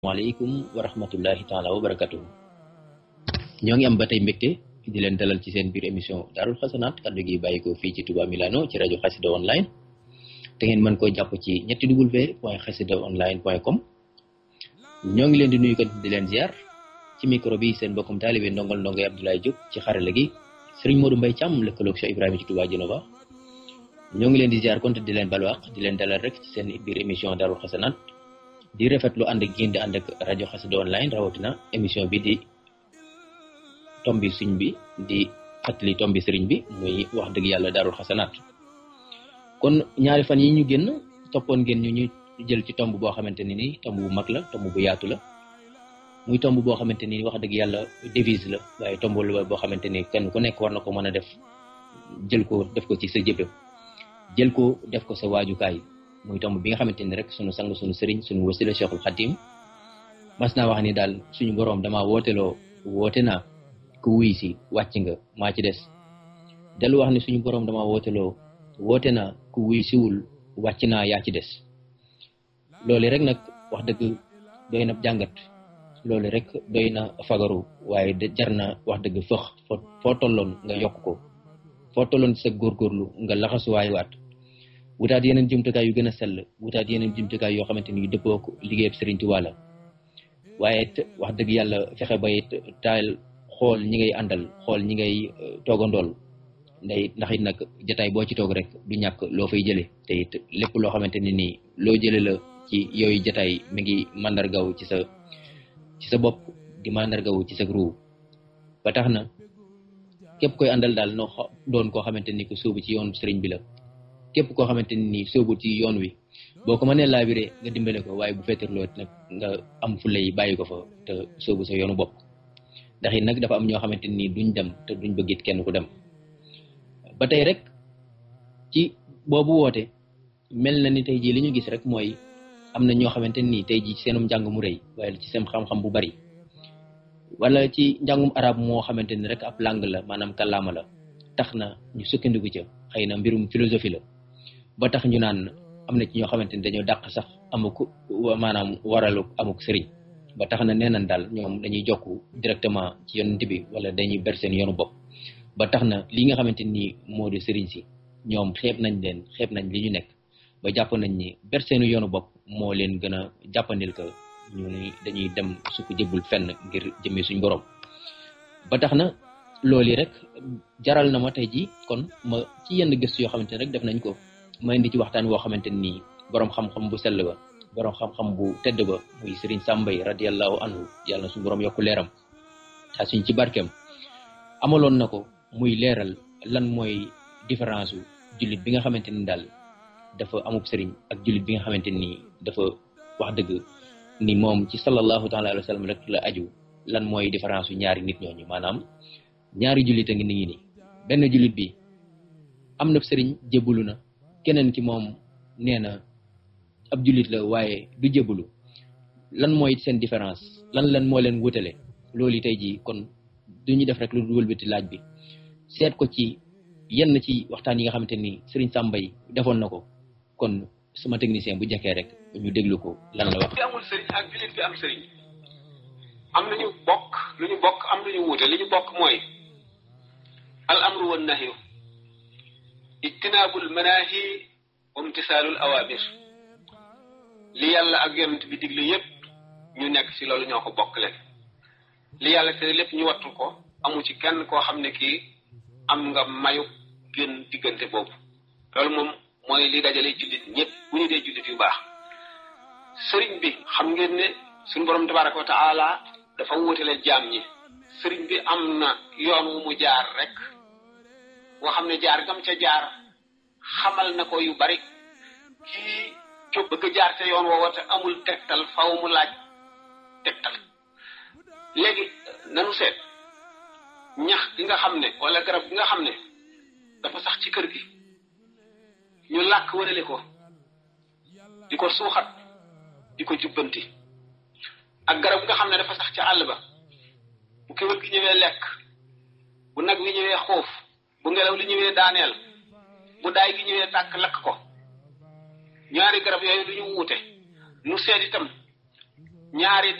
waaleykum wa rahmatullahi taala wa barakatuhu ñoo ngi am ba tey mbégte di leen dalal ci seen biir émission daarul xasanaat kaddu gi bàyyi ko fii ci Touba Milano ci rajo xasida online te ngeen mën koo jàpp ci ñetti w point xasida online point com ñoo ngi leen di nuyu kat di leen ziar ci micro bi seen bokkum taalibe ndongol ndongoy Abdoulaye Diop ci xarala gi sëriñ Modou Mbaye Thiam lëkkaloog Cheikh Ibrahima ci Touba Genova ñoo ngi leen di ziar konte di leen balwaq di leen dalal rek ci seen biir émission daarul xasanaat di rafetlu ànd ak génn di ànd ak rajo xasida online rawatina émission bi di tombi suñ bi di fàttali tombi sëriñ bi muy wax dëgg yàlla daarul xasanaat kon ñaari fan yi ñu génn toppoon ngeen ñu ñu jël ci tomb boo xamante ni ni tomb bu mag la tomb bu yaatu la muy tomb boo xamante ni wax dëgg yàlla devise la waaye tomb la boo xamante ni kenn ku nekk war na ko mën a def jël ko def ko ci sa jëbe jël ko def ko sa waajukaay muy tomb bi nga xamante ni rek sunu sang sunu sëriñ sunu wasila cheikhul xadim mas naa wax ni daal suñu boroom dama wooteloo woote naa ku wuy si wàcc nga maa ci des dellu wax ni suñu boroom dama wooteloo woote naa ku wuy siwul wàcc naa yaa ci des loolu rek nag wax dëgg doy na jàngat loolu rek doy na fagaru waaye de jar na wax dëgg fëx foo foo tolloon nga yokk ko foo tolloon sa góorgóorlu nga laxasuwaay waat wutaat yeneen jumtukaay yu gën a sell wutaat yeneen jumtukaay yoo xamante ni yu dëppoo ko liggéeyab Sëriñ Tuubaa la waaye it wax dëgg yàlla fexe ba it taal xool ñi ngay àndal xool ñi ngay toogandool nday ndax it nag jataay boo ci toog rek du ñàkk loo fay jële te it lépp loo xamante ni nii loo jële la ci yooyu jataay mi ngi mandargaw ci sa ci sa bopp di mandargaw ci sa ruu ba tax na képp koy àndal daal noo doon koo xamante ni ko sóobu ci yoon sëriñ bi la képp koo xamante ni nii sóobu ci yoon wi boo ko mënee laabiré nga dimbale ko waaye bu fettirloo nag nga am fu lay bàyyi ko fa te sóobu sa yoonu bopp ndax it nag dafa am ñoo xamante ni duñ dem te duñ bëgg it kenn ku dem ba tey rek ci boobu woote mel na ni tey jii li ñu gis rek mooy am na ñoo xamante ni tey jii ci seenum njàng mu rëy waaye ci seen xam-xam bu bari wala ci njàngum arab moo xamante ni rek ab langue la maanaam kàllaama la tax na ñu sukkandiku ca xëy na mbirum philosophie la ba tax ñu naan am na ci ñoo xamante ni dañoo dàq sax amuk maanaam waralu amuk sëriñ ba tax na nee nañ daal ñoom dañuy jokk directement ci yonent bi wala dañuy ber seen yoonu bopp ba tax na li nga xamante ni moo di sëriñ si ñoom xeeb nañ leen xeeb nañ li ñu nekk ba jàpp nañ ni ber seenu yoonu bopp moo leen gën a jàppandil que ñu ni dañuy dem su ko jëbbul fenn ngir jëmee suñ borom ba tax na loolu yi rek jaral na ma tey ji kon ma ci yenn gëstu yoo xamante ne rek def nañ ko ma indi ci waxtaan woo xamante nii borom xam-xam bu sell ba borom xam-xam bu tedd ba muy Serigne Sambay radiallahu anhu yàlla na suñu borom yokku leeram taa suñ ci barkeem amaloon na ko muy leeral lan mooy différence u jullit bi nga xamante ni daal dafa amub sëriñ ak jullit bi nga xamante ni dafa wax dëgg ni moom ci sallallahu taala alayhi wa sallam rek la aju lan mooy différence yu ñaari nit ñooñu maanaam ñaari jullit a ngi ni ngi ni benn jullit bi am na sëriñ jébbalu na keneen ki moom nee na ab jullit la waaye du jébbalu lan mooy seen différence lan lan moo leen wutale loolu tey jii kon du ñu def rek lu wëlbati laaj bi seet ko ci yenn ci waxtaan yi nga xamante ni sëriñ Sambay defoon na ko kon sama technicien bu jekkee rek ñu déglu ko lan la wax. bi amul sëriñ ak jullit bi am sëriñ am nañu bokk lu ñu bokk am lu ñu wuute li ñu bokk mooy al amru wan nahyu ijtinaabul manaahi wa imtisaalul awaamir li yàlla ak yonent bi digle yépp ñu nekk ci loolu ñoo ko bokk leen li yàlla tere lépp ñu wattu ko amu ci kenn koo xam ne kii am nga mayu gën diggante boobu loolu moom mooy li dajale jullit ñëpp bu ñu dee jullit yu baax sëriñ bi xam ngeen ne suñu borom tabaraka wa taala dafa wutale jaam ñi sëriñ bi am na yoon wu mu jaar rek nga xam ne jaar gam ca jaar xamal na ko yu bari kii jóg bëgg jaar ca yoon woowa te amul tegtal faw mu laaj tegtal léegi nanu seet ñax gi nga xam ne wala garab gi nga xam ne dafa sax ci kër gi ñu làkk wërale ko di ko suuxat di ko jubbanti ak garab gi nga xam ne dafa sax ca àll ba bu kéwél gi ñëwee lekk bu nag wi ñëwee xuuf bu ngelaw li ñëwee daaneel bu daay gi ñëwee tàkk lakk ko ñaari garab yooyu du ñu wuute nu seet itam ñaari